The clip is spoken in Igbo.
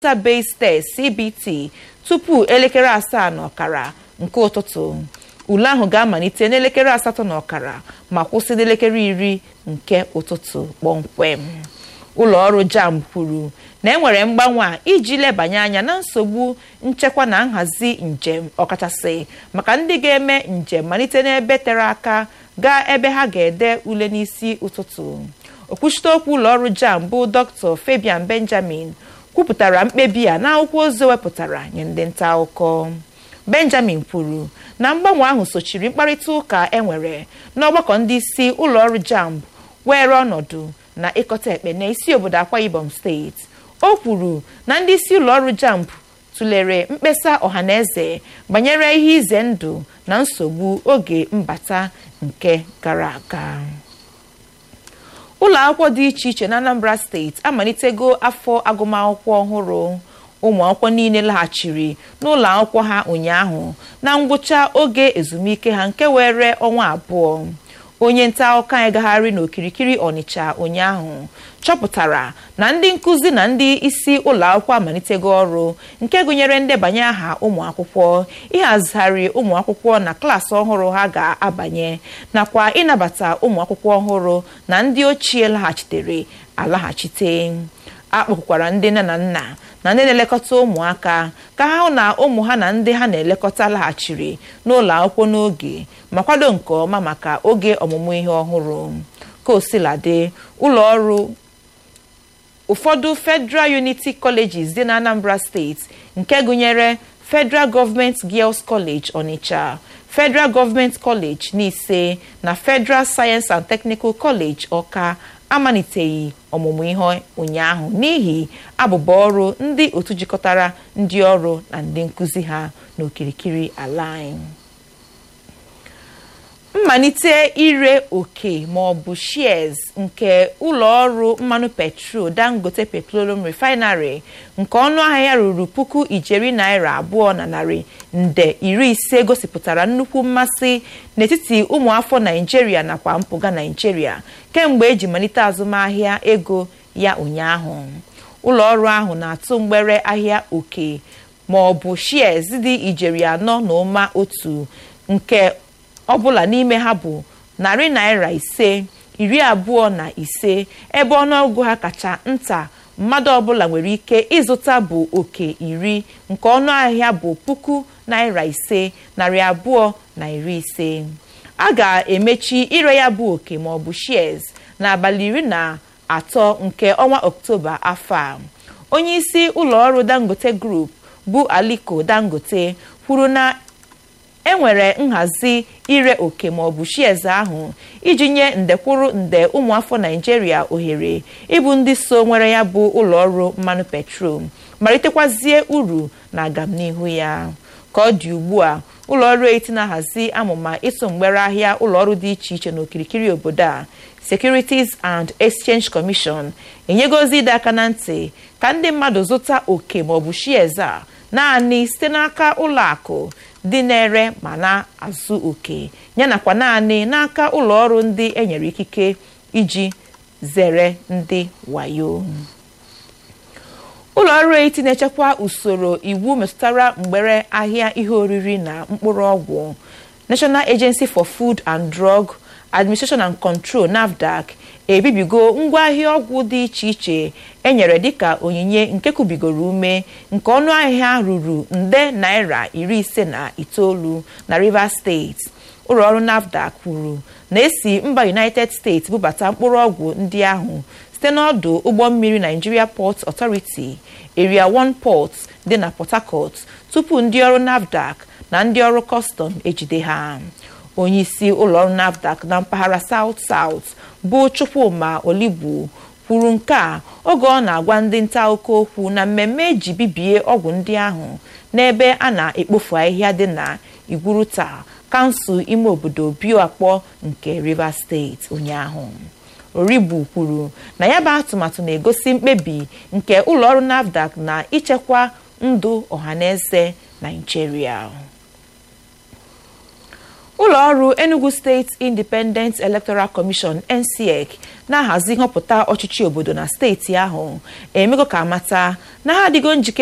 database test cbt tupu elekere asaa na ọkara nke ụtụtụ ule ahụ ga-amalite n'elekere asatọ na ọkara ma kwụsị n'elekere iri nke ụtụtụ kpọmkwem ụlọ ọrụ jamb kwuru na enwere mgbanwe a iji lebanye anya na nsogbu nchekwa na nhazi njem ọkachasị maka ndị ga-eme njem malite n'ebe tere aka gaa ebe ha ga-ede ule n'isi ụtụtụ okwuchite okwu ụlọ ọrụ jamb bụ dr fabian benjamin kwupụtara mkpebi a n'akwụkwọ ozi wepụtara nye ndị nta akụkọ benjamin kwuru na mgbanwe ahụ sochiri mkparịta ụka enwere n'ọgbakọ ndị isi ụlọ ọrụ jamb were ọnọdụ na ịkọta ekpe n'isi obodo akwa ibom steeti o kwuru na ndị isi ụlọ ọrụ jamb tụlere mkpesa ọhaneze banyere ihe ize ndụ na nsogbu oge mbata nke gara aga ụlọ akwụkwọ dị iche iche na anambra steeti amalitego afọ agụmakwụkwọ ọhụrụ ụmụ akwụkwọ niile laghachiri n'ụlọ akwụkwọ ha ụnyaahụ na ngwụcha oge ezumike ha nke were ọnwa abụọ onye nta akụkọ anyị gagharị n'okirikiri ọnịcha ụnyaahụ chọpụtara na ndị nkụzi na ndị isi ụlọ akwụkwọ amalitego ọrụ nke gụnyere ndebanye aha ụmụ akwụkwọ ịhazigharị ụmụ akwụkwọ na klaasị ọhụrụ ha ga-abanye nakwa ịnabata ụmụ akwụkwọ ọhụrụ na ndị ochie laghachitere alaghachite akpọkwara ndị nne na nna na ndị na-elekọta ụmụaka ka ha hụ na ụmụ ha na ndị ha na-elekọta laghachiri n'ụlọ akwụkwọ n'oge ma kwado nke ọma maka oge ọmụmụ ihe ọhụrụ ka osiladị ụlọ ọrụ ụfọdụ federal unity colleges dị na anambra steeti nke gụnyere federal government girls college onitsha federal government college n'ise na federal science and technical college ọka amaliteghị ọmụmụ ihe ụnyaahụ n'ihi abụba ọrụ ndị otu jikọtara ndị ọrụ na ndị nkụzi ha n'okirikiri ala anyị mmalite ire oke ma ọ bụ shares nke ụlọ ọrụ mmanụ petrol dangote petroleum refinery nke ọnụ ahịa ya ruru puku ijeri naira abụọ na narị nde iri ise gosipụtara nnukwu mmasị n'etiti ụmụafọ naijiria nakwa mpụga naijiria kemgbe eji malite azụmahịa ego ya ụnyaahụ ụlọ ọrụ ahụ na-atụ mgbere ahịa oke ma ọ bụ shares dị ijeri anọ na ụma otu nke ọbụla n'ime ha bụ narị naira ise iri abụọ na ise ebe ọnụọgụgụ ha kacha nta mmadụ ọbụla nwere ike ịzụta bụ oke iri nke ọnụ ahịa bụ puku naira ise narị abụọ na iri ise a ga-emechi ire ya bụ oke ma ọ bụ shares n'abalị iri na atọ nke ọnwa ọktoba afọ a onye isi ụlọ ọrụ dangote group bụ aliko dangote kwuru na enwere nhazi ire oke maọbụ shares ahụ iji nye ndekwuru nde ụmụafọ naijiria ohere ịbụ ndị so nwere ya bụ ụlọọrụ mmanụ petrol malitekwazie uru na agamnihu ya ka ọ dị ugbu a ụlọọrụ eti na-ahazi amụma ịtụ mgbere ahịa ụlọọrụ dị iche iche n'okirikiri obodo a securities and exchange commission enyegozi ịdọ aka na ntị ka ndị mmadụ zụta oke maọbụ shares a naanị site n'aka ụlọ akụ dị na-ere ma na-azụ oke yanakwa naanị n'aka ụlọ ọrụ ndị enyere ikike iji zere ndị wayo ụlọ ọrụ eti na-echekwa usoro iwu metụtara mgbere ahịa ihe oriri na mkpụrụ ọgwụ national agency for food and drug administration and control nafdac ebibigo ngwaahịa ọgwụ dị iche iche enyere dịka onyinye nke kubigoro ume nke ọnụ ahịa ruru nde naira iri ise na itoolu na rivers steeti ụlọ ọrụ nafdac kwuru na esi mba united states bubata mkpụrụ ọgwụ ndị ahụ site n'ọdụ ụgbọ mmiri nigeria port authority area 1 port dị na port harcourt tupu ndị ọrụ nafdac na ndị ọrụ kọstọm ejide ha onyeisi ụlọọrụ nafdac na mpaghara south south bụ chukwuma oligbu kwuru nke a oge ọ na-agwa ndị nta akụkọ okwu na mmemme eji bibie ọgwụ ndị ahụ n'ebe a na-ekpofu ahịhịa dị na igwuruta kansụl ime obodo bioakpọ nke rivers steeti ụnyaahụ origbu kwuru na ya bụ atụmatụ na-egosi mkpebi nke ụlọọrụ nafdac na ichekwa ndụ ọhaneze naijiria ụlọọrụ enugu steeti independent electoral commission ncec na-ahazi nhọpụta ọchịchị obodo na steeti ahụ emego ka amata na ha adịgo njikere